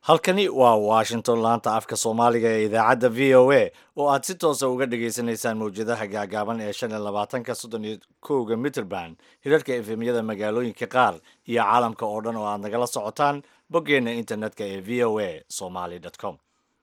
halkani waa washington laanta afka soomaaliga ee idaacadda v o a oo aad si toosa uga dhagaysanaysaan mawjadaha gaagaaban ee shan iyo labaatanka soddon iyo kowga mitrband hirarka efemyada magaalooyinka qaar iyo caalamka oo dhan oo aad nagala socotaan boggeenna internetka ee v o a somaly com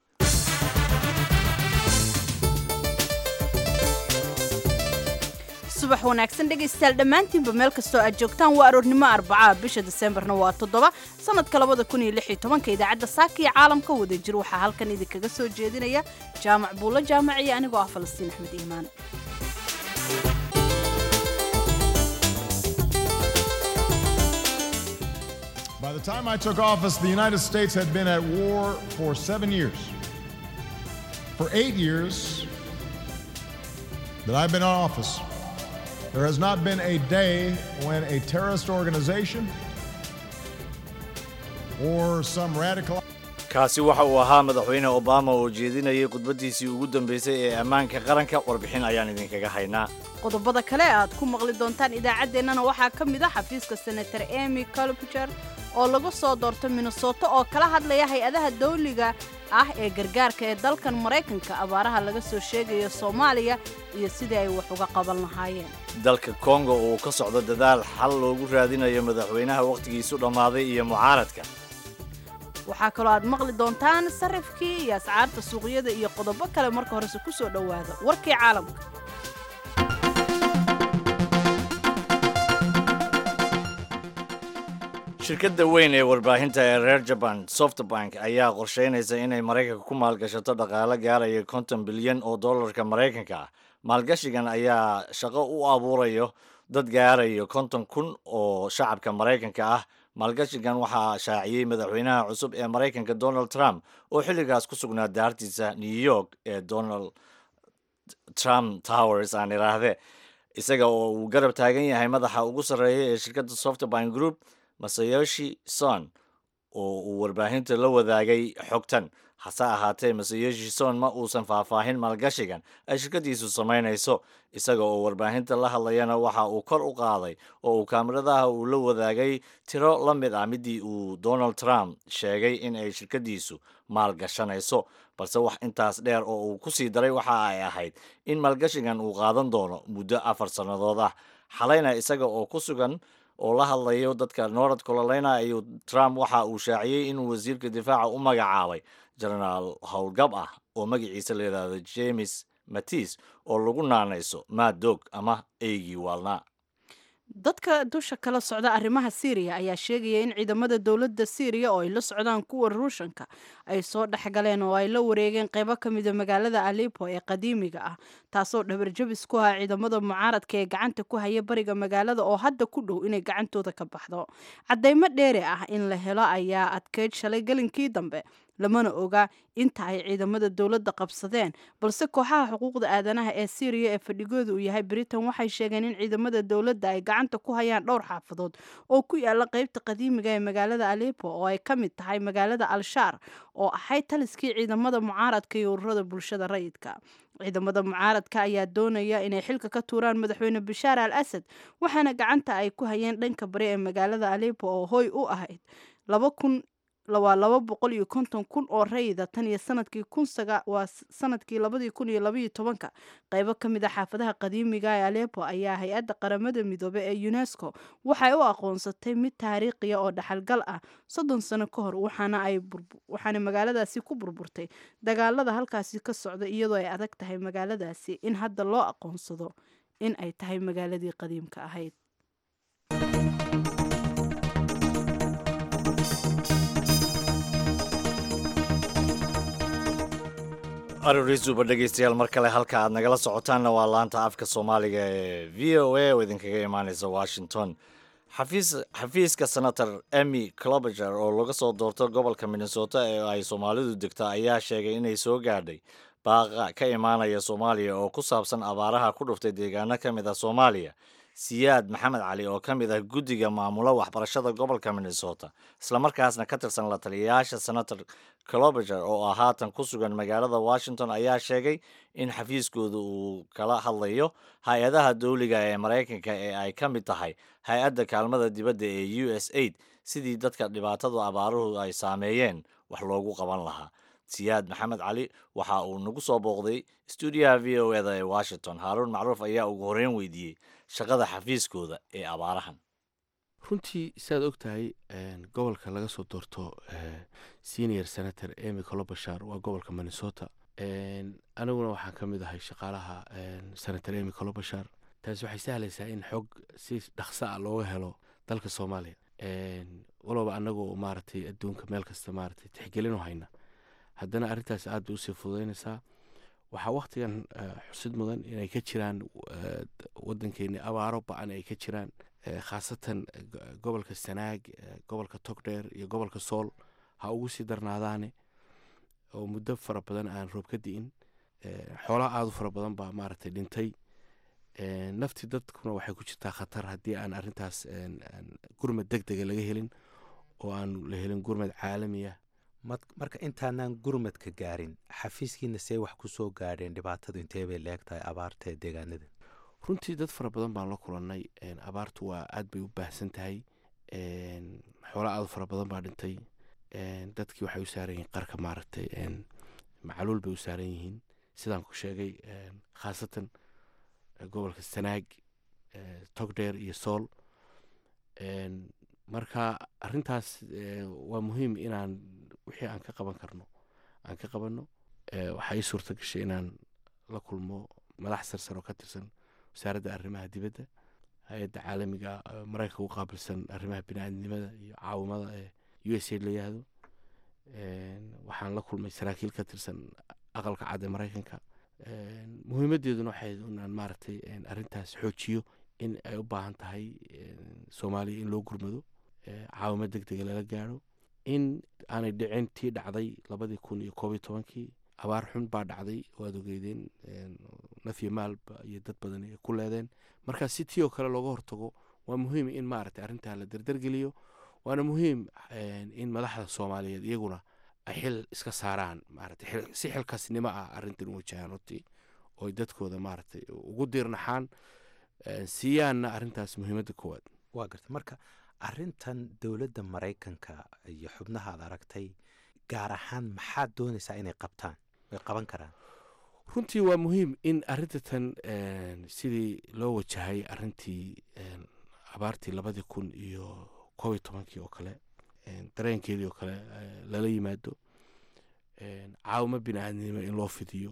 subax wanaagsan dhegaystayaal dhammaantiinba meel kastoo aad joogtaan waa aroornimo arbacaa bisha diseembarna waa toddoba sanadka labada kun iyo lix iyo tobanka idaacadda saaka iyo caalamka wada jir waxaa halkan idinkaga soo jeedinaya jaamac buulo jaamac iyo anigoo ah falastiin axmed iimaan By the time I took office, the United States had been at war for seven years. For eight years that I've been in office, there has not been a day when a terrorist organization or some radical kaasi waxa uu ahaa madaxweyne obama oo jeedinayay khudbaddiisii ugu dambaysay ee ammaanka qaranka warbixin ayaan idinkaga haynaa qodobada kale aad ku maqli doontaan idaacaddeenana waxaa ka mid ah xafiiska senator emy colbuger oo lagu soo doorto minnesota oo kala hadlaya hay-adaha dawliga ah ee gargaarka ee dalkan maraykanka abaaraha laga soo sheegayo soomaaliya iyo sidii ay wax uga qaban lahaayeen dalka kongo uu ka socdo dadaal xal loogu raadinayo madaxweynaha wakhtigiisu dhammaaday iyo mucaaradka waxaa kaloo aad maqli doontaan sarifkii iyo ascaarta suuqyada iyo qodobo kale marka horese ku soo dhowaada warkii caalamka shirkadda weyn ee warbaahinta ee reer jaban softbank ayaa qorsheynaysa inay maraykanka ku maalgashato dhaqaale gaaraya konton bilyan oo dollarka maraykanka ah maalgashigan ayaa shaqo u abuurayo dad gaarayo konton kun oo shacabka maraykanka ah maalgashigan waxaa shaaciyey madaxweynaha cusub ee maraykanka donald trump oo xilligaas ku sugnaa daartiisa new york ee donald trump towers aan idhaahde isaga oo uu garab taagan yahay madaxa ugu sarreeya ee shirkadda softbank group masayoshi son oo uu warbaahinta la wadaagay xogtan hase ahaatee masayoshi son ma uusan faahfaahin maalgashigan ay shirkaddiisu samaynayso isaga oo warbaahinta la hadlayana waxa uu kor u qaaday oo uu kaamiradaha uu la wadaagay tiro la mid ah midii uu donald trump sheegay in ay shirkaddiisu maalgashanayso balse wax intaas dheer oo uu ku sii daray waxa ay ahayd in maalgashigan uu qaadan doono muddo afar sannadood ah xalayna isaga oo ku sugan oo la hadlayo dadka north carolina ayuu trump waxa uu shaaciyey inuu wasiirka difaaca u magacaabay jenaraal howlgab ah oo magaciisa la yidhaahdo james matis oo lagu naanayso maadog ama eygii waalnaa dadka dusha kala socda arrimaha siiriya ayaa sheegaya in ciidamada dowladda siiriya oo ay la socdaan kuwa ruushanka ay soo dhexgaleen oo ay la wareegeen qaybo ka mida magaalada alipo ee qadiimiga ah taasoo dhabarjabis ku ah ciidamada mucaaradka ee gacanta ku haya bariga magaalada oo hadda ku dhow inay gacantooda ka baxdo caddaymo dheeri ah in la helo ayaa adkeyd shalay gelinkii dambe lamana oga inta ay ciidamada dowladda qabsadeen balse kooxaha xuquuqda aadanaha ee siiriya ee fadhigooda uu yahay britain waxay sheegeen in ciidamada dowladda ay gacanta ku hayaan dhowr xaafadood oo ku yaala qeybta qadiimiga ee magaalada alepo oo ay ka mid tahay magaalada al-shaar oo ahayd taliskii ciidamada mucaaradka iyo ururada bulshada rayidka ciidamada mucaaradka ayaa doonaya inay xilka ka tuuraan madaxweyne bashaar al asad waxaana gacanta ay ku hayeen dhanka bari ee magaalada alepo oo hoy u ahayd laba kun waa laba boqol iyo konton kun oo rayida tan iyo sanadkii kunsaga waa sanadkii labadii kun iyo labaiyo tobanka qaybo ka mid a xaafadaha qadiimiga ee alepo ayaa hay-adda qaramada midoobe ee unesco waxay u aqoonsatay mid taariikhiya oo dhaxalgal ah soddon sano ka hor waxaana ay waxaana magaaladaasi ku burburtay dagaalada halkaasi ka socda iyadoo ay adag tahay magaaladaasi in hadda loo aqoonsado in ay tahay magaaladii qadiimka ahayd arorisuba dhegaystayaal mar kale halka aad nagala socotaanna waa laanta afka soomaaliga ee v o a oo idinkaga imaaneysa washington xafiis xafiiska senator emy clobager oo laga soo doorto gobolka minnesota ee ay soomaalidu degta ayaa sheegay inay soo gaadhay baaqa ka imaanaya soomaaliya oo ku saabsan abaaraha ku dhuftay deegaano ka mid ah soomaaliya siyaad maxamed cali oo ka mid ah guddiga maamula waxbarashada gobolka minnesota islamarkaasna ka tirsan la taliyayaasha senator clobager oo ah haatan ku sugan magaalada washington ayaa sheegay in xafiiskooda uu kala hadlayo hay-adaha dowliga ee maraykanka ee ay ka mid tahay hay-adda kaalmada dibadda ee u s aid sidii dadka dhibaatada abaaruhu ay saameeyeen wax loogu qaban lahaa siyaad maxamed cali waxa uu nagu soo booqday stuudiyaha v o eda ee washington haaruun macruuf ayaa ugu horreyn weydiiyey shaqada xafiiskooda ee abaarahan runtii siaad og tahay gobolka laga soo doorto senior senator emy colobashar waa gobolka minnesota aniguna waxaan ka mid ahay shaqaalaha senator emy colobashar taasi waxay sahlaysaa in xog si dhaqso ah looga helo dalka soomaaliya walaba anagoo maaragtay adduunka meel kasta maaragtay tixgelin u hayna haddana arrintaas aad bay usii fududaynaysaa waxaa wakhtigan xusid mudan inay ka jiraan waddankeeni abaaro ba-an ay ka jiraan khaasatan gobolka sanaag gobolka togdheer iyo gobolka sool ha ugu sii darnaadaane oo muddo fara badan aan roob ka di'in xoolaha aada u fara badan baa maaragtay dhintay naftii dadkuna waxay ku jirtaa khatar haddii aan arrintaas gurmad deg dega laga helin oo aan la helin gurmad caalamiya marka intaanaan gurmadka gaarin xafiiskiina see wax ku soo gaadheen dhibaatadu intee bay leeg tahay abaarta ee deegaanada runtii dad fara badan baan la kulannay abaartu waa aad bay u baahsan tahay xoolo aad u fara badan baa dhintay dadkii waxay u saaran yihiin qarka maaragtay macaluul bay u saaran yihiin sidaan ku sheegay khaasatan gobolka sanaag togdheer iyo sool marka arintaas waa muhiim inaan wixii aan ka qaban karno aan ka qabanno waxaa ii suurta gashay inaan la kulmo madax sarsar oo ka tirsan wasaaradda arrimaha dibadda hay-adda caalamiga maraykanka u qaabilsan arrimaha biniaadnimada iyo caawimada ee u s a la yihahdo waxaan la kulmay saraakiil ka tirsan aqalka cad ee maraykanka muhiimadeeduna waxay inaan maaragtay arrintaas xoojiyo in ay u baahan tahay soomaaliya in loo gurmado caawimo deg dega lala gaaro in aanay dhicin tii dhacday labadii kun iyo koob iyo tobankii abaar xun baa dhacday waad ogeydeen nafyo maalba iyo dad badan ay ku leedeen marka si tii oo kale looga hortago waa muhiim in maaragtay arrintaa la derdergeliyo waana muhiim in madaxda soomaaliyeed iyaguna ay xil iska saaraan maaragtay si xilkaasnimo ah arrintan u wajahaan runtii oo dadkooda maaragtay ugu diirnaxaan siiyaanna arrintaas muhiimadda koowaad waa garta marka arrintan dowladda maraykanka iyo xubnaha ad aragtay gaar ahaan maxaad doonaysaa inay qabtaan way qaban karaan runtii waa muhiim in arrintatan sidii loo wajahay arrintii abaartii labadii kun iyo koob iyo tobankii oo kale dareenkeedii oo kale lala yimaado caawimo bini-aadnimo in loo fidiyo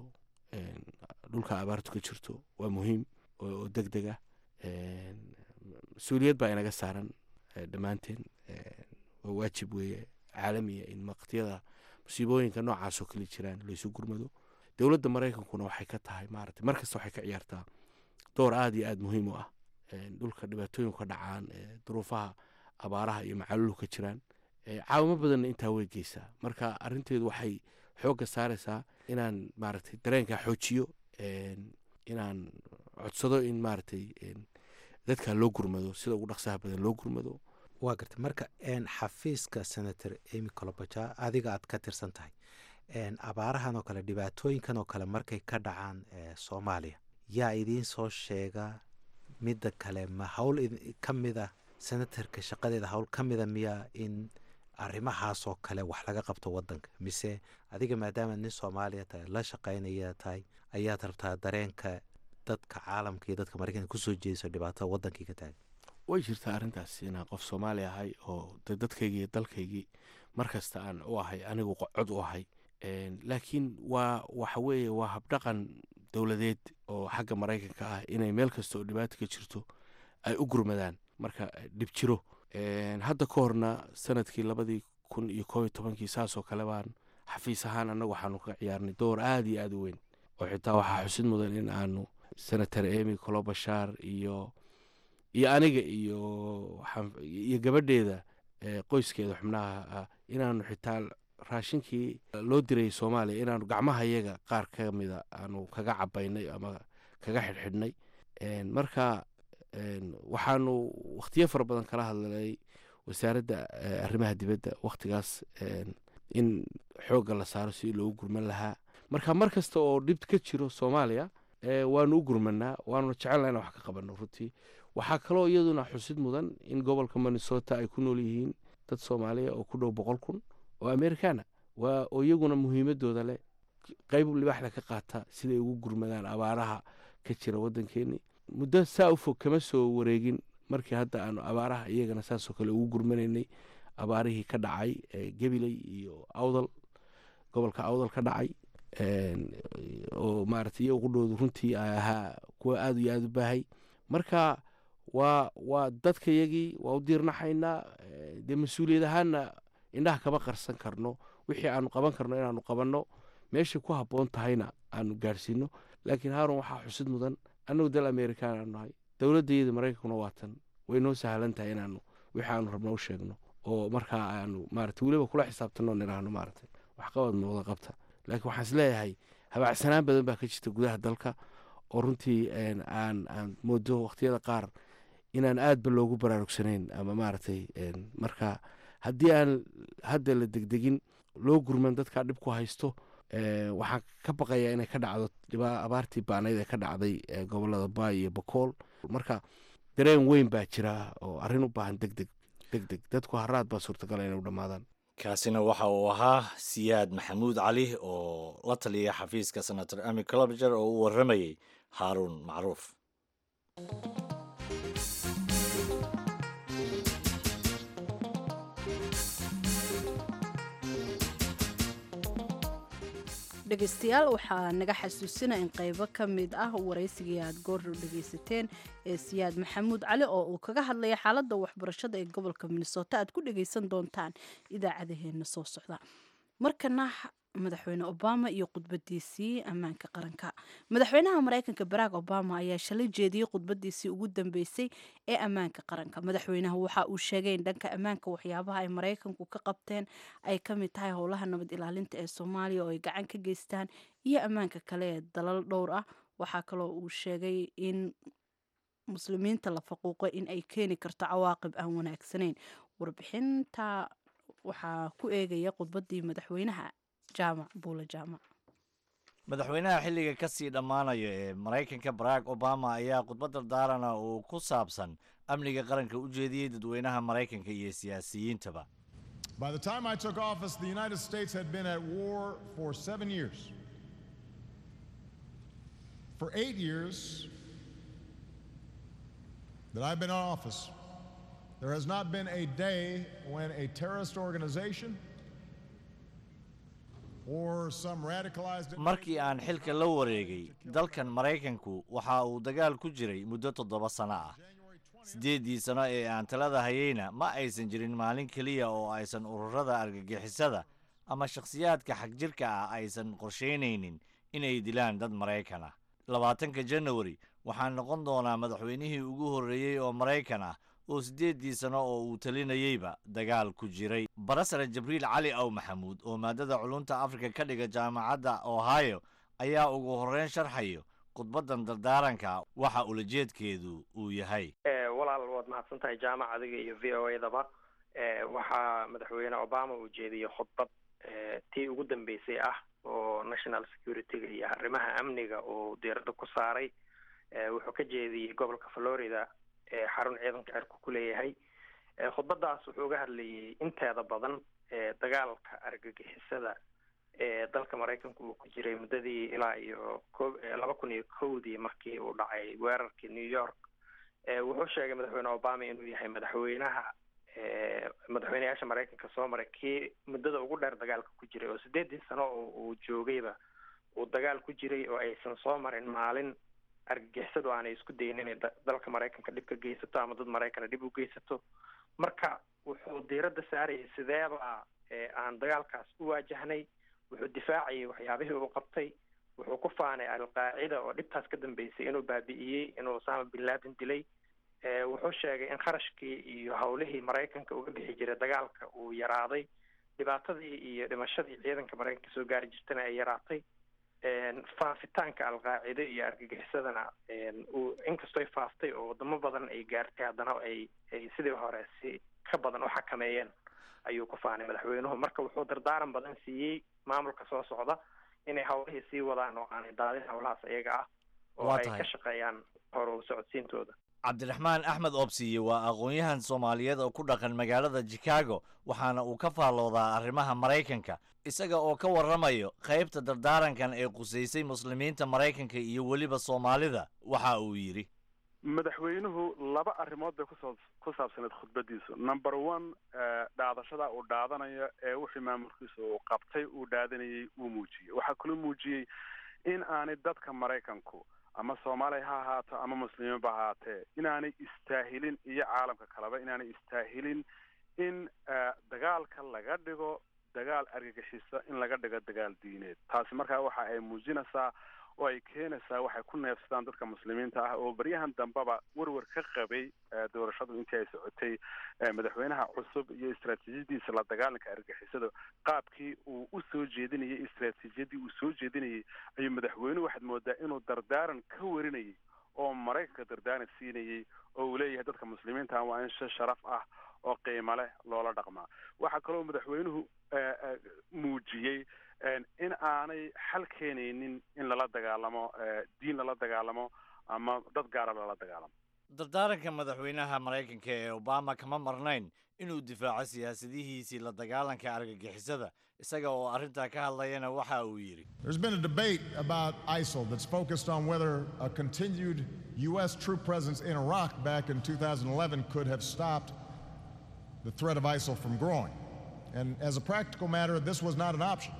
dhulka abaartu ka jirto waa muhiim oo deg deg ah mas-uuliyad baa inaga saaran dhammaanteen waa waajib weeye caalamiya in waqtiyada musiibooyinka noocaasoo kale jiraan laysu gurmado dowladda maraykankuna waxay ka tahay maaragtay mar kasta waxay ka ciyaartaa door aada iyo aada muhiim u ah dhulka dhibaatooyinku ka dhacaan duruufaha abaaraha iyo macaluulu ka jiraan caawimo badanna intaa way geysaa marka arrinteedu waxay xoogga saaraysaa inaan maaragtay dareenkaa xoojiyo inaan codsado in maaragtay dadka loo gurmado sida ugu dhaqsaha badan loo gurmado waa garta marka xafiiska senator emy colobaja adiga aad ka tirsan tahay abaarahan oo kale dhibaatooyinkan oo kale markay ka dhacaan soomaaliya yaa idiin soo sheega midda kale ma hawl ka mida senatarka shaqadeeda hawl ka mida miya in arrimahaasoo kale wax laga qabto wadanka mise adiga maadaama nin soomaaliya tahay la shaqaynaya tahay ayaad rabtaa dareenka dadka caalamka iyo dadka maraykanka kusoo jeediso dhibaatada wadankii ka taagan way jirtaa arrintaas inaan qof soomaali ahay oo de dadkaygii iyo dalkaygii markasta aan u ahay anigu cod u ahay laakiin waa waxa weeye waa habdhaqan dowladeed oo xagga maraykanka ah inay meel kasta oo dhibaata ka jirto ay u gurmadaan marka dhib jiro hadda ka horna sanadkii labadii kun iyo koob iyo tobankii saasoo kale baan xafiis ahaan annagu waxaanu ka ciyaarnay door aada iyo aada u weyn oo xitaa waxaa xusid mudan in aanu senator emy colobashar iyo iyo aniga iyo iyo gabadheeda qoyskeeda xubnaha inaanu xitaa raashinkii loo dirayay soomaaliya inaanu gacmaha yaga qaar ka mida aanu kaga cabaynay ama kaga xidhxidhnay marka waxaanu wakhtiyo fara badan kala hadlay wasaaradda arrimaha dibadda wakhtigaas in xoogga la saaro si loogu gurman lahaa marka mar kasta oo dhib ka jiro soomaaliya waanu u gurmanaa waanuna jecelna inaan wax ka qabanno runtii waxaa kaloo iyaduna xusid mudan in gobolka minnesota ay ku nool yihiin dad soomaaliya oo ku dhow boqol kun oo americana waa oo iyaguna muhiimadooda leh qayb libaaxda ka qaata siday ugu gurmadaan abaaraha ka jira waddankeeni muddo saa u fog kama soo wareegin markii hadda aanu abaaraha iyagana saasoo kale ugu gurmanaynay abaarihii ka dhacay gabiley iyo awdal gobolka awdal ka dhacay oo maaragtay iyaga qudhoodu runtii ay ahaa kuwa aada iyo aada u baahay marka waa waa dadka yagii waa u diirnaxaynaa dee mas-uuliyad ahaanna indhaha kama qarsan karno wixii aanu qaban karno inaanu qabanno meeshay ku habboon tahayna aanu gaadhsiino laakiin haarun waxaa xusid mudan annagu dal amerikaan aanu nahay dowladdayada maraykankuna waatan way noo sahlan tahay inaanu wixii aanu rabno u sheegno oo markaa aanu maarata weliba kula xisaabtanno nidhaahno maaragtay waxqabad muuqda qabta laakiin waxaan is leeyahay habaacsanaan badan baa ka jirta gudaha dalka oo runtii aan aan moodo wakhtiyada qaar inaan aadba loogu baraarugsanayn ama maaragtay marka haddii aan hadda la degdegin loo gurman dadkaa dhib ku haysto waxaan ka baqayaa inay ka dhacdo abaartii baanayd ee ka dhacday gobolada baay iyo bakool marka dareen weyn baa jira oo arrin u baahan degdeg degdeg dadku haraad baa suurtagala inay u dhammaadaan kaasina waxa uu ahaa siyaad maxamuud cali oo la taliya xafiiska senator ami colobager oo u warramayey haaruun macruuf dhegeystayaal waxaa naga xasuusina in qaybo ka mid ah waraysigii aad goordhow dhegaysateen ee siyaad maxamuud cali oo uu kaga hadlaya xaaladda waxbarashada ee gobolka minnesota aad ku dhegaysan doontaan idaacadaheena soo socda markana madaxweyne obama iyo khudbadiisii ammaanka qaranka madaxweynaha mareykanka barack obama ayaa shalay jeediyey khudbadiisii ugu dambeysay ee ammaanka qaranka madaxweynaha waxa uu sheegay in dhanka ammaanka waxyaabaha ay mareykanku ka qabteen ay ka mid tahay howlaha nabad ilaalinta ee soomaaliya oo ay gacan ka geystaan iyo ammaanka kale ee dalal dhowr ah waxaa kaloo uu sheegay in muslimiinta la faquuqo in ay keeni karto cawaaqib aan wanaagsanayn warbixinta waxaa ku eegaya khudbadii madaxweynaha jaamac buule jaamac madaxweynaha xilliga ka sii dhammaanaya ee maraykanka barack obama ayaa khudbad dardaarana uu ku saabsan amniga qaranka u jeediyey dadweynaha maraykanka iyo siyaasiyiintaba By the time I took office, the United States had been at war for seven years. For eight years that I've been in office, there has not been a day when a terrorist organization or some radicalized markii aan xilka la wareegay dalkan maraykanku waxa uu dagaal ku jiray muddo toddoba sano ah siddeeddii sano ee aan talada hayeyna ma aysan jirin maalin keliya oo aysan ururada argagixisada ama shakhsiyaadka xagjirka ah aysan qorshaynaynin inay dilaan dad maraykan ah labaatanka janawari waxaa noqon doonaa madaxweynihii ugu horreeyey oo maraykan ah oo siddeeddii sano oo uu talinayeyba dagaal ku jiray barasare jibriil cali aw maxamuud oo maadada culunta afrika ka dhiga jaamacadda ohio ayaa ugu horreyn sharxayo khudbaddan dardaaranka waxa ulajeedkeedu uu yahay walaal waad mahadsan tahay jaamac adiga iyo v o edaba waxaa madaxweyne obama uu jeediyey khudbad tii ugu dambeysay ah oo national security-ga iyo arrimaha amniga uu diiradda ku saaray wuxuu ka jeediyey gobolka florida xarun ciidanka cirku ku leeyahay khudbadaas wuxuu uga hadlayay inteeda badan dagaalka argagixisada ee dalka maraykanku uu ku jiray muddadii ilaa iyo ko laba kun iyo kowdii markii uu dhacay weerarkii new york wuxuu sheegay madaxweyne obama inuu yahay madaxweynaha madaxweyneyaasha maraykanka soo maray kii muddada ugu dheer dagaalka ku jiray oo sideedii sano oo uu joogayba uu dagaal ku jiray oo aysan soo marin maalin argagixisadu aanay isku dayin inay dalka maraykanka dhib ka geysato ama dad maraykana dhib u geysato marka wuxuu diiradda saarayay sideeba aan dagaalkaas u waajahnay wuxuu difaacayay waxyaabihii uu qabtay wuxuu ku faanay alqaacida oo dhibtaas ka dambeysay inuu baabi'iyey inuu osama bin laden dilay wuxuu sheegay in kharashkii iyo howlihii maraykanka uga bixi jiray dagaalka uu yaraaday dhibaatadii iyo dhimashadii ciidanka maraykanka soo gaari jirtana ay yaraatay faafitaanka alqaacide iyo argagixisadana uu inkastoo ay faaftay oo wadamo badan ay gaartay haddana ay ay sidii hore si ka badan u xakameeyeen ayuu ku faanay madaxweynuhu marka wuxuu dardaaran badan siiyey maamulka soo socda inay howlihii sii wadaan oo aanay daadin howlahaas iyaga ah oo Waa ay tahay. ka shaqeeyaan horu socodsiintooda cabdiraxmaan axmed oobsiye waa aqoon-yahan soomaaliyeed oo ku dhaqan magaalada chicago waxaana uu ka faalloodaa arrimaha maraykanka isaga oo ka warramayo qaybta dardaarankan ee qusaysay muslimiinta maraykanka iyo weliba soomaalida waxa uu yidhi madaxweynuhu laba arrimood bay kusoo ku saabsaneed khudbadiisu number one eh, dhaadashada uu dhaadanayo ee wixii maamulkiisa uu qabtay uu dhaadanayay uu muujiyey waxaa kaloo muujiyey in aanay dadka maraykanku ama soomaaliya ha ahaato ama muslimiinba ha ahaatee inaanay istaahilin iyo caalamka kaleba inaanay istaahilin in eh, dagaalka laga dhigo dagaal argagixisa in laga dhigo dagaal diineed taasi markaa waxa ay muujinaysaa oo ay keenaysaa waxay ku neefsadaan dadka muslimiinta ah oo baryahan dambeba werwer ka qabay eh, doorashadu intii ay socotay eh, madaxweynaha cusub iyo istaraatiijiyadiisa la dagaalanka argagixisada qaabkii uu u soo jeedinayay istaraatiijiyadii uu soo jeedinayay ayuu madaxweynuhu waxaad moodaa inuu dardaaran ka warinayay oo maraykanka dardaaran siinayay oo uu leeyahay dadka muslimiinta ah waa in si sharaf ah oo qiimo leh loola dhaqmaa waxaa kaloo madaxweynuhu eh, eh, muujiyey en in aanay xal keenaynin in lala dagaalamo eh, diin lala dagaalamo ama dad gaara lala dagaalamo dardaaranka madaxweynaha maraykanka ee obama kama marnayn inuu difaaco siyaasadihiisii la dagaalanka argagixisada isaga oo arrintaa ka hadlayana waxa uu yidhi There's been a debate about ISIL that's focused on whether a continued U.S. troop presence in Iraq back in 2011 could have stopped the threat of ISIL from growing. And as a practical matter, this was not an option.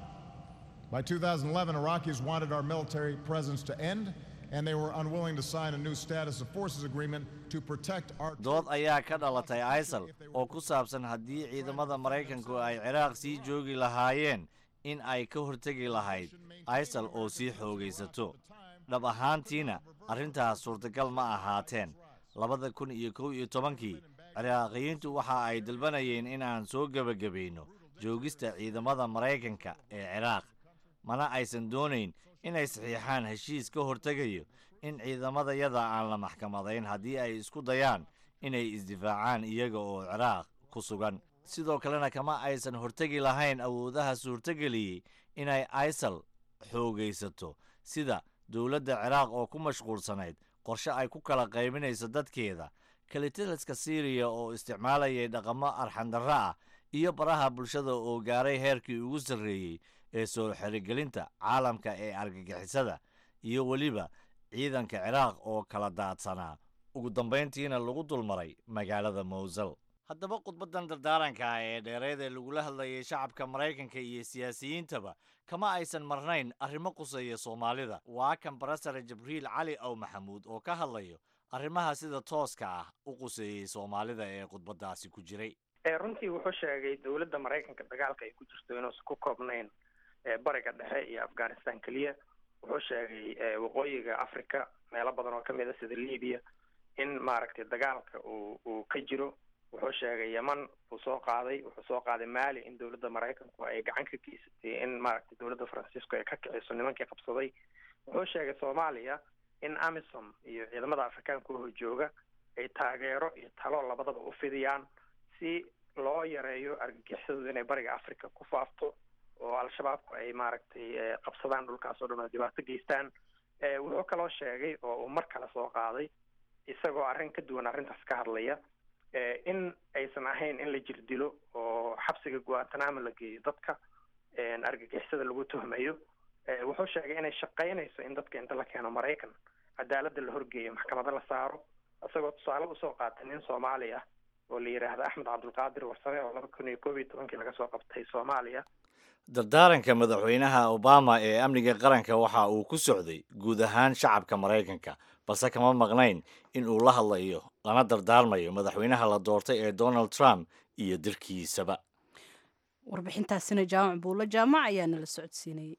By 2011, Iraqis wanted our military presence to end, and they were unwilling to sign a new status of forces agreement to protect our. dood ayaa ka dhalatay isal oo ku saabsan haddii ciidamada maraykanku ay ciraaq sii joogi lahaayeen in ay ka hortegi lahayd isal oo sii xoogaysato dhab ahaantiina arrintaas suurtagal ma ahaateen labada kun iyo kow iyo tobankii ciraaqiyiintu waxa ay dalbanayeen in aan soo gebagabayno joogista ciidamada maraykanka ee ciraaq mana aysan doonayn inay saxiixaan heshiis ka hortegayo in ciidamadayada aan la maxkamadayn haddii ay isku dayaan inay isdifaacaan iyaga oo ciraaq ku sugan sidoo kalena kama aysan hortegi lahayn awoodaha suurtageliyey inay isal xoogaysato sida dowladda ciraaq oo ku mashquulsanayd qorshe ay ku kala qaybinayso dadkeeda kalitaliska siiriya oo isticmaalayay dhaqamo arxandarro ah iyo baraha bulshada oo gaaray heerkii ugu sarreeyey ee soo xerigelinta caalamka ee argagixisada iyo weliba ciidanka ciraaq oo kala daadsanaa ugu dambayntiina lagu dulmaray magaalada mowsel haddaba khudbaddan dardaaranka ah ee dheereed ee lagula hadlayay shacabka maraykanka iyo siyaasiyiintaba kama aysan marnayn arrimo quseeya soomaalida waa kan barasare jibriil cali ow maxamuud oo ka hadlayo arrimaha sida tooska ah u quseeyey soomaalida ee khudbaddaasi ku jiray Eh, runtii wuxuu sheegay dowladda maraykanka dagaalka ay ku jirto inuusan ku koobnayn eh, bariga dhexe iyo afghanistan keliya wuxuu sheegay eh, waqooyiga africa meelo badan oo kamid a sida libya in maaragtay dagaalka uu uu ka jiro wuxuu sheegay yeman uu soo qaaday wuxuu soo qaaday mali in dowladda maraykanku ay gacan ka geysatay in maaragtay dowladda francisco ay ka kiciso nimankii qabsaday wuxuu sheegay soomaaliya in amisom iyo ciidamada afrikaanka oo jooga ay taageero iyo talo labadaba u fidiyaan si loo yareeyo argagixisadu inay bariga africa ku faafto oo al-shabaabku ay maaragtay eh, qabsadaan dhulkaas oo dhan oo dhibaato geystaan Eh, wuxuu kaloo sheegay oo uu mar kale soo qaaday isagoo arrin ka duwan arrintaas ka hadlaya eh, in aysan ahayn in la jirdilo oo xabsiga guantanamo la geeyo dadka eh, argagixisada lagu tuhmayo Eh, wuxuu sheegay inay shaqaynayso in dadka inta la keeno maraykan cadaaladda la horgeeyo maxkamado la saaro isagoo tusaale usoo qaatay nin soomaali ah oo la yidhaahdo axmed cabdulqaadir warsame oo laba kun iyo koob iyo tobankii laga soo qabtay soomaaliya dardaaranka madaxweynaha obama ee amniga qaranka waxa uu ku socday guud ahaan shacabka maraykanka balse kama maqnayn in uu la hadlayo lana dardaarmayo madaxweynaha la doortay ee donald trump iyo dirkiisaba warbixintaasina jaamac buulo jaamac ayaa nala socodsiinayay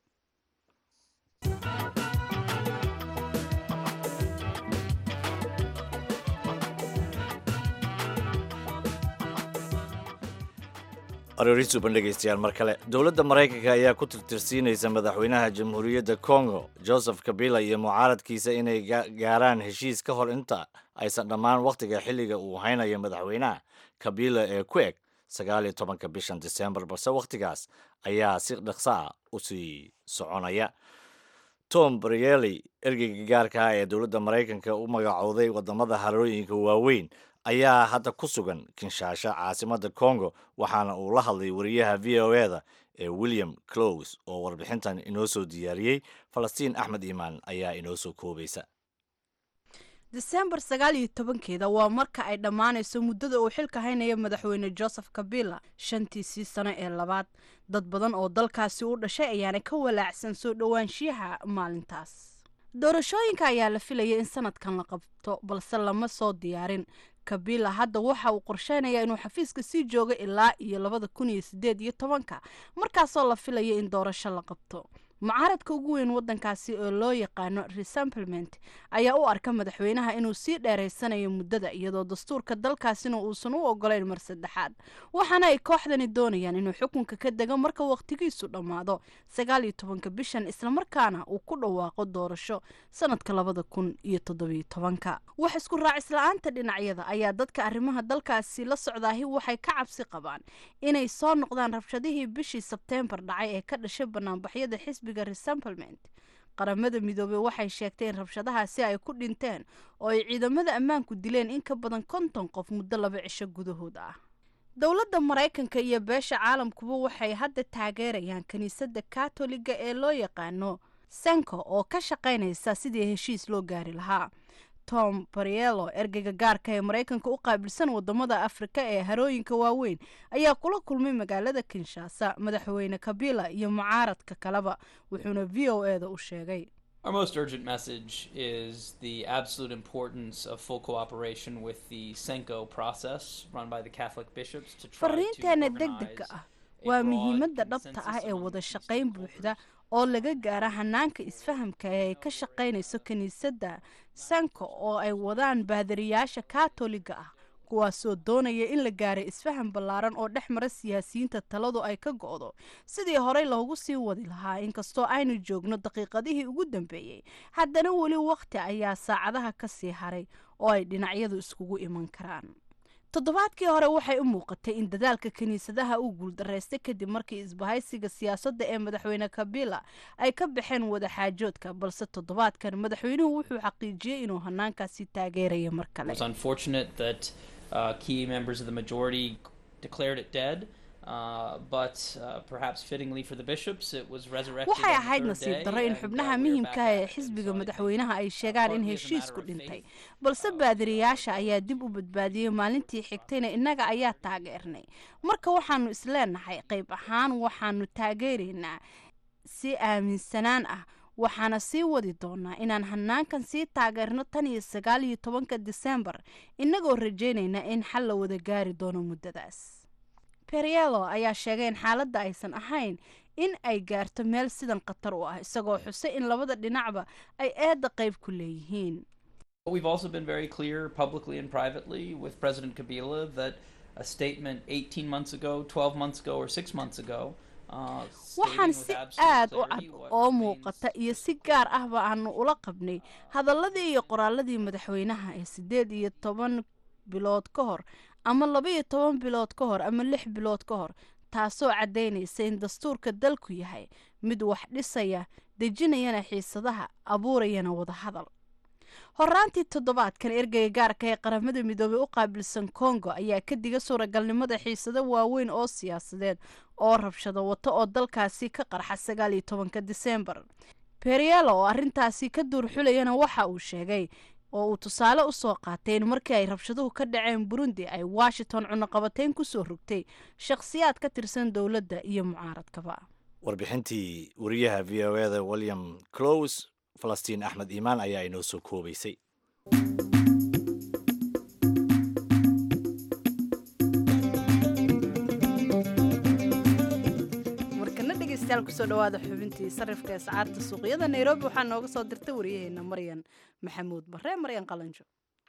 aroori suban dhegaystayaal mar kale dowladda maraykanka ayaa ku tirtirsiinaysa madaxweynaha jamhuuriyadda congo joseph kabila iyo mucaaradkiisa inay ga- gaaraan heshiis ka hor inta aysan dhammaan wakhtiga xilliga uu haynayo madaxweynaha kabila ee ku eg sagaal iyo tobanka bishan disembar balse wakhtigaas ayaa si dhaqso ah u sii soconaya tom brieli ergeyga gaarka ah ee dowladda maraykanka u magacooday wadamada harooyinka waaweyn ayaa hadda ku sugan kinshaasha caasimadda congo waxaana uu la hadlay wariyaha v o e da ee william close oo warbixintan inoo soo diyaariyey falastiin axmed iimaan ayaa inoo soo koobaysa disembar sagaal iyo tobankeeda waa marka ay dhammaanayso muddada uu xilka haynaya madaxweyne joseph kabila shantiisii sano ee labaad dad badan oo dalkaasi u dhashay ayaana ka walaacsan soo dhowaanshiyaha maalintaas doorashooyinka ayaa la filaya in sanadkan la qabto balse lama soo diyaarin kabila hadda waxa uu qorsheynayaa inuu xafiiska sii joogo ilaa iyo labada kun iyo sideed iyo tobanka markaasoo la filaya in doorasho la qabto mucaaradka ugu weyn wadankaasi oo loo yaqaano resamplement ayaa u arka madaxweynaha inuu sii dheeraysanayo muddada iyadoo dastuurka dalkaasina uusan u ogolayn mar saddexaad waxaana ay kooxdani doonayaan inuu xukunka ka dego marka waqtigiisu dhammaado sagaal iyo tobanka bishan islamarkaana uu ku dhawaaqo doorasho sanadka labada kun iyo toddobiyo tobanka wax isku raacisla'aanta dhinacyada ayaa dadka arrimaha dalkaasi la socdaahi waxay ka cabsi qabaan inay soo noqdaan rabshadihii bishii sebteembar dhacay ee ka dhashay banaanbaxyada xisbi resamplement qaramada midoobey waxay sheegtay in rabshadahaasi ay ku dhinteen oo ay ciidamada ammaanku dileen in ka badan konton qof muddo laba cisho gudahood ah dowladda maraykanka iyo beesha caalamkuba waxay hadda taageerayaan kiniisadda katoliga ee loo yaqaano senko oo ka shaqaynaysa sidii heshiis loo gaari lahaa tom barielo ergeyga gaarka ee maraykanka u qaabilsan wadamada afrika ee harooyinka waaweyn ayaa kula kulmay magaalada kinshaasa madaxweyne kabila iyo mucaaradka kaleba wuxuuna v o e da u sheegay Our most urgent message is the absolute importance of full cooperation with the Senko process run by the Catholic bishops to try to fariinteena organize degdega ah a waa broad muhiimadda dhabta consensus ah ee among wada the shaqayn buuxda oo laga gaara hanaanka isfahamka ee ay ka shaqaynayso kiniisadda sanko oo ay wadaan baadariyaasha katoliga ah kuwaasoo doonaya in la gaaray isfaham ballaaran oo dhex mara siyaasiyiinta taladu ay ka go'do sidii horey loogu sii wadi lahaa inkastoo aynu joogno daqiiqadihii ugu dambeeyey haddana weli wakhti ayaa saacadaha ka sii haray oo ay dhinacyadu iskugu iman karaan toddobaadkii hore waxay u muuqatay in dadaalka kiniisadaha uu guuldaraystay kadib markii isbahaysiga siyaasadda ee madaxweyne kabila ay ka baxeen wadaxaajoodka balse toddobaadkan madaxweynuhu wuxuu xaqiijiyey inuu hanaankaasi taageeraya mar It kale was unfortunate that uh, key members of the majority declared it dead, uh, but uh, perhaps fittingly for the bishops, it was resurrected. waxay on the ahayd third nasiib day, darro in and, uh, xubnaha we are muhiimka back ah ee at it. And xisbiga so I think, madaxweynaha ay uh, sheegaan in partly as a heshiisku matter of dhintay faith, balse uh, baadiriyaasha ayaa dib u badbaadiyey maalintii xigtayna innaga ayaa taageernay marka waxaanu isleenahay qayb ahaan waxaanu taageeraynaa si aaminsanaan ah waxaana sii wadi doonaa inaan hanaankan sii taageerno tan iyo sagaal iyo tobanka disembar innagoo rajaynayna in xal la wada gaari doono muddadaas perielo ayaa sheegay in xaaladda aysan ahayn in ay gaarto meel sidan khatar u ah isagoo xusay in labada dhinacba ay eedda qayb ku leeyihiin But we've also been very clear publicly and privately with President Kabila that a statement 18 months ago, 12 months ago, or six months ago. Uh, stating waxaan with si absolute aad u cad clarity what oo remains muuqata iyo si gaar ahba aanu ula qabnay hadalladii iyo qoraaladii madaxweynaha ee siddeed iyo toban bilood ka hor ama laba iyo toban bilood ka hor ama lix bilood ka hor taasoo caddaynaysa in dastuurka dalku yahay mid wax dhisaya dejinayana xiisadaha abuurayana wadahadal horaantii toddobaadkan ergeyga gaarka ee qaramada midoobey u qaabilsan kongo ayaa ka diga suuragalnimada xiisado waaweyn oo siyaasadeed oo rabshado wato oo dalkaasi ka qarxa sagaal iyo tobanka disembar perielo oo arrintaasi ka duur xulayana waxa uu sheegay oo uu tusaale u soo qaatay in markii ay rabshaduhu ka dhaceen burundi ay washington cunaqabateyn ku soo rogtay shakhsiyaad ka tirsan dowladda iyo mucaaradkaba warbixintii wariyaha v o eda william close falastiin axmed iimaan ayaa inoo soo koobaysay markana dhegeystayaal kusoo dhawaada xubintii sarifka ee sacaarta suuqyada nairobi waxaa nooga soo dirtay wariyaheena maryan maxamuud bare maryan qalanjo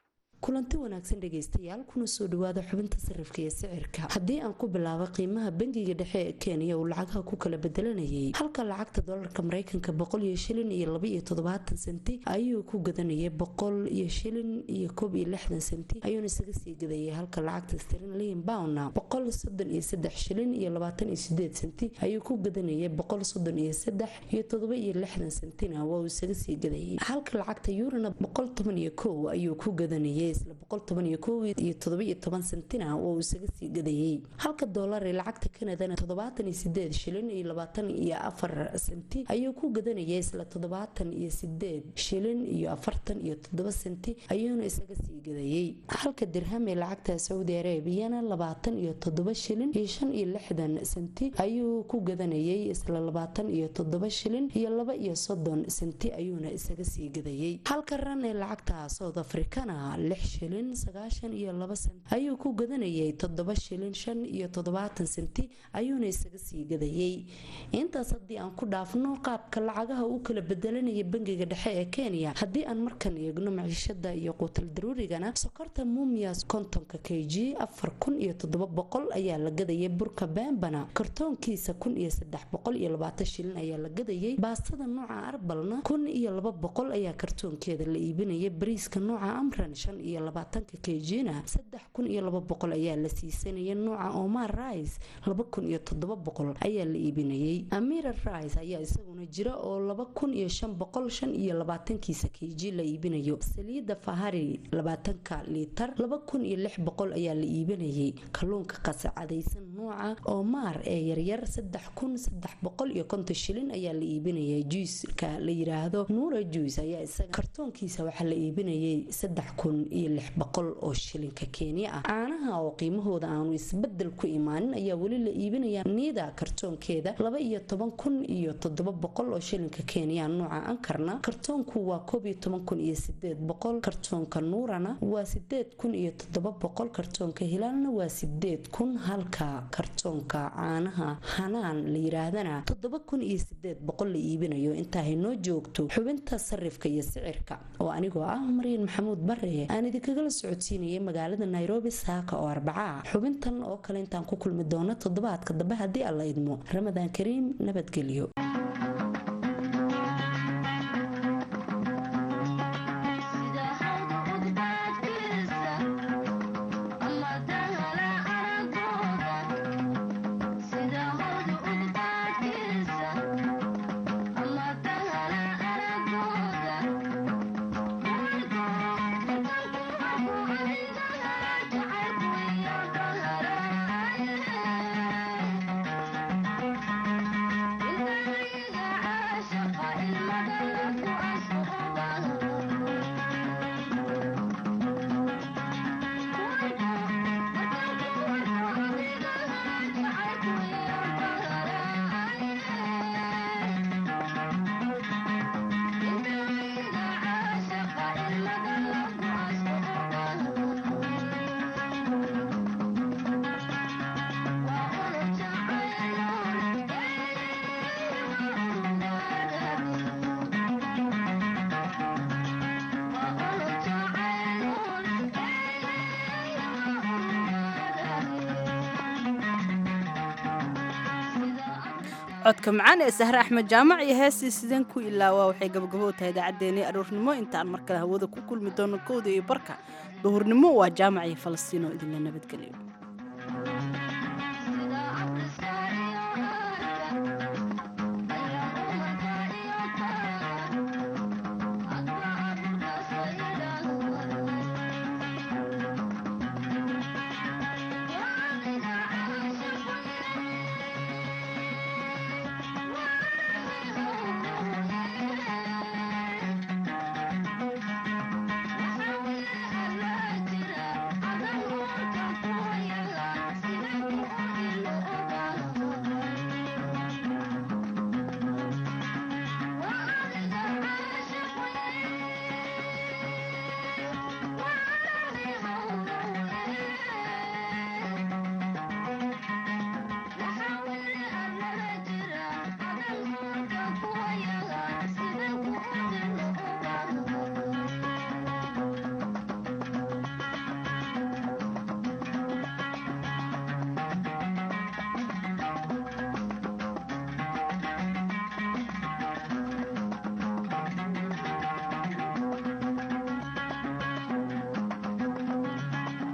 kulanti wanaagsan dhegaystayaal kuna soo dhawaada xubinta sarifka iyo sicirka haddii aan ku bilaabo qiimaha bangiga dhexe ee kenya uu lacagaha ku kala bedelanayay halka lacagta dolarka mareykanka boqol iyo shilin iyo laba iyo toddobaatan senti ayuu ku gadanayay boqol iyo shilin iyo koob iyo lixdan senti ayuuna isaga sii gadayay halka lacagta sterlin bowna boqol soddon iyo saddex shilin iyo labaatan iyo sideed senti ayuu ku gadanayay boqol soddon iyo saddex iyo toddoba iyo lixdan sentina waa uu isaga sii gadayay halka lacagta yurana boqol toban iyo kow ayuu ku gadanayay isla boqol toban iyo kow iyo toddoba iyo toban sentina waa uu isaga sii gadayay halka doolar ee lacagta kanadana toddobaatan iyo sideed shilin iyo labaatan iyo afar senti ayuu ku gadanayay isla toddobaatan iyo sideed shilin iyo afartan iyo toddoba senti ayuuna isaga sii gadayay halka dirham ee lacagta saudi arabiyana labaatan iyo toddoba shilin iyo shan iyo lixdan senti ayuu ku gadanayay isla labaatan iyo toddoba shilin iyo laba iyo soddon senti ayuuna isaga sii gadayay halka ran ee lacagta south africana lix shilin sagaashan iyo laba senti ayuu ku gadanayay toddoba shilin shan iyo toddobaatan senti ayuuna isaga sii gadayay intaas haddii aan ku dhaafno qaabka lacagaha u kala bedelanaya bangiga dhexe ee kenya haddii aan markan eegno maciishada iyo quutal daruurigana sokorta mumias kontonka k g afar kun iyo toddoba boqol ayaa la gadayay burka bembana kartoonkiisa kun iyo saddex boqol iyo labaatan shilin ayaa la gadayay baastada nooca arbalna kun iyo laba boqol ayaa kartoonkeeda la iibinaya bariiska nooca amran shan iyo labaatanka k g-na saddex kun iyo laba boqol ayaa la siisanaya nooca omar rice laba kun iyo toddoba boqol ayaa la iibinayay amira rice ayaa isaguna jira oo laba kun iyo shan boqol shan iyo labaatankiisa k g la iibinayo saliida fahari labaatanka liitar laba kun iyo lix boqol ayaa la iibinayay kalluunka qasacadaysan nooca omar ee yaryar saddex kun saddex boqol iyo konton shilin ayaa la iibinayay juiska la yiraahdo nuura juice ayaa isaga kartoonkiisa waxaa la iibinayay saddex kun iyo lix boqol oo shilinka kenya ah caanaha oo qiimahooda aanu isbedel ku imaanin ayaa weli la iibinaya niida kartoonkeeda laba iyo toban kun iyo toddoba boqol oo shilinka kenya nooca ankarna kartoonku waa koob iyo toban kun iyo sideed boqol kartoonka nuurana waa sideed kun iyo toddoba boqol kartoonka hilaalna waa sideed kun halka kartoonka caanaha hanaan la yiraahdana toddoba kun iyo sideed boqol la iibinayo intaa haynoo joogto xubinta sarifka iyo sicirka oo anigoo ah maryan maxamuud bare aan idinkagala socodsiinayay magaalada nairobi saaka oo arbaca xubintan oo kale intaan ku kulmi doono toddobaadka dambe haddii alla idmo ramadaan kariim nabadgelyo codka macaan ee sahre axmed jaamac iyo heestii sideen ku ilaawaa waxay gabagabo u tahay idaacaddeenii aroornimo intaan mar kale hawada ku kulmi doono kowda iyo barka duhurnimo waa jaamac iyo falastiinoo idinla nabadgeliyo